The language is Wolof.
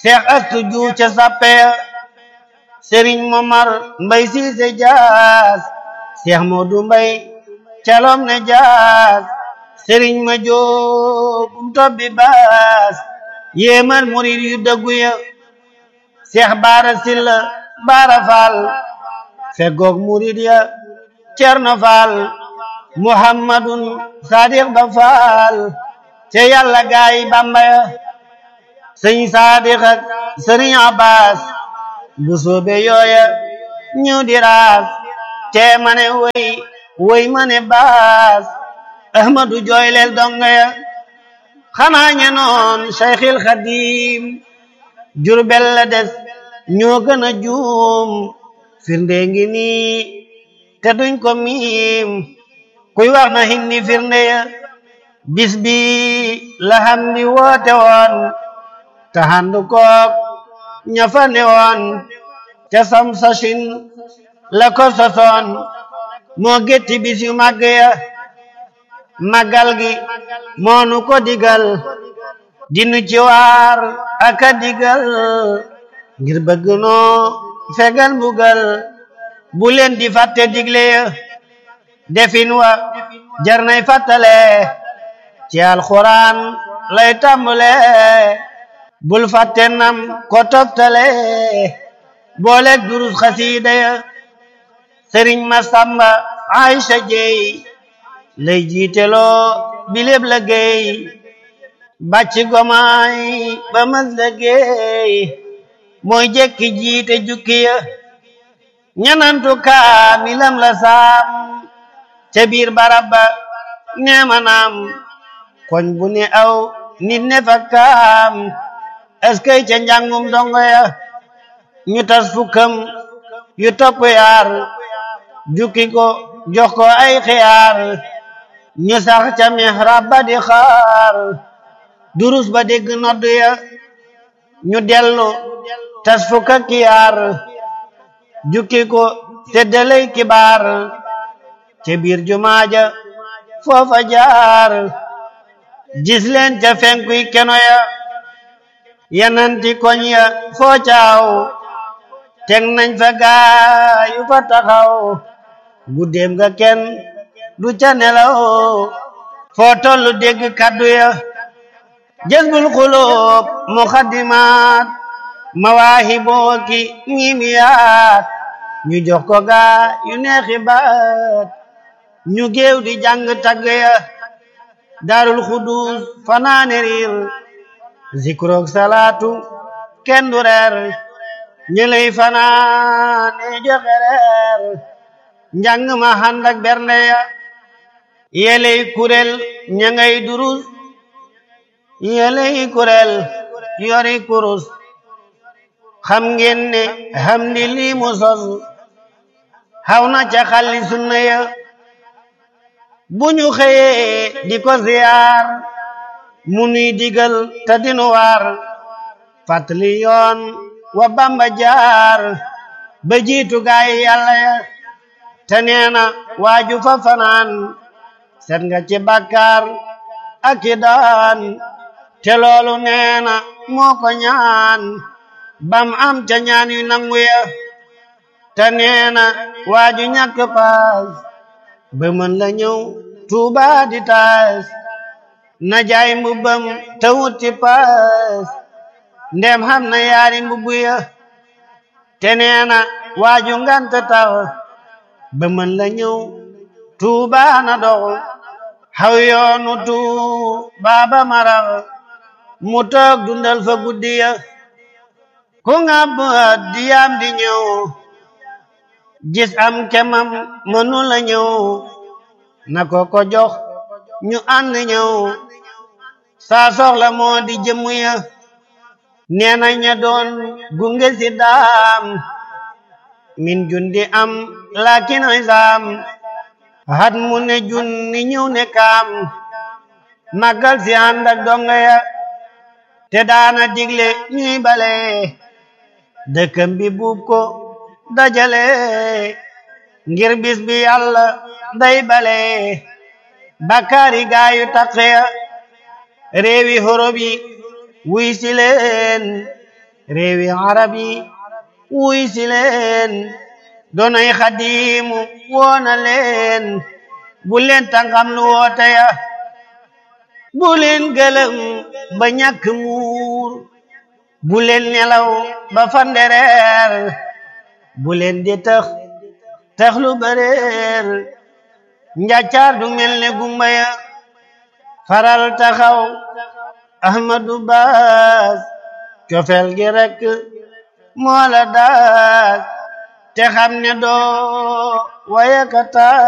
seex astu ju ca sappe sëriñ momar mbay siise jaas seex moodu mbay calom ne jaas sëriñ ma joobum tobbi baas yéemal murid yu dëggu ya seex baara silla baara faal feggoog murid ya cerno faal muhammadun sadiq ba faal te yàlla gaay bamba ya sëñ sadiq ak sëriñ abbas bu soobe yooya ñu di raas te mane woy woy mane baas ahmadu jooyleel donga ya xanaa ñe noon cheikhil xadim jurbel la des ñoo gën a juum firnde ngi nii te duñ ko miim kuy wax na hindi firnde ya bis bi la xam di woote woon te handu kook ña fa ne woon te sam sachin la ko sosoon moo gétti bis yu màgg ya màggal gi moonu ko digal dinu ci waar aka digal ngir bëgg noo fegal mbugal bu leen di fàtte digle ya defin wa jar nay fàttale ci alxuraan lay tàmbale bul fàtte nam ko toftale booleeg durus xasiida ya sëriñ Masamba Aysa Jeey lay jiiteloo biléb la géey bàcc gomaay ba mas la géey mooy jekki jiite jukki ya ñanantu kaamilam la saam ca biir barabba neema naam koñ bu ne aw nit ne fa kaam eskay ca njàngum dongo ya ñu tas fukkam yu topp yaar jukki ko jox ko ay xiyaar ñu sax ca mihrab ba di xaar durus ba dégg nodd ya ñu dellu tas fukka kiyaar jukki ko seddalay kibaar ca biir jumaaja foofa jaar gis leen ca fenkuy keno ya yananti koñ ya foo caaw teg nañ fa gaayu fa taxaw guddeem nga kenn du ca nelaw foo tollu dégg kaddu ya jazbul xuloob muxaddimaat mawaahiboo ki miimiyaat ñu jox ko gaa yu neexi baat ñu géew di jàng tagg ya daarul xudus fanaane riir zikroog salaatu kenn du reer ñu lay fanaane joxe reer njàng ma ànd ak bernde ya yeley kurel ña ngay durus yeley kurel yori kurus xam ngeen ne xam di lii mu sos xaw na ca xalli sunna ya bu ñu xëyee di ko ziyaar mu nuy digal te dinu waar fàttali yoon wa bamba jaar ba jiitu gaay yàlla ya te neena waaju fa fanaan set nga ci bàkkaar ak i daan te loolu neena moo ko ñaan bam am ca ñaan yu nangu ya te neena waaju ñàkk paas ba mën la ñëw tuuba di taas na jaay mbubbam te wuti paas ndem xam na yaari mbubbu ya te neena waaju ngant tax ba mën la ñëw tuuba na dox xaw yoonu tuuba ba marax mu toog dundal fa guddi ya ku ngab diyam di ñëw gis am kemam mënu la ñëw na ko ko jox ñu ànd ñëw saa soxla moo di jëmm ya nee na ña doon gunge si daam min jundi am lakin isaam hat mu ne junni ñëw ne kaam màggal si ànd ak donga ya te daana digle ñuy bale dëkkam bi buub ko dajale ngir bis bi yàlla day bale bakkaari gaayu taqe ya réewi horob yi wuy si leen réewi arab yi wuy si leen doonay xadimu woona leen bu leen tàngam lu woote ya bu leen gëlëm ba ñàkk muur bu leen nelaw ba fandereer bu leen di tax tax lu bëreer njàccaar du mel ne gumba ya faral taxaw ahmadu baas cofeel gi rek moo la daas te xam ne doo wayakata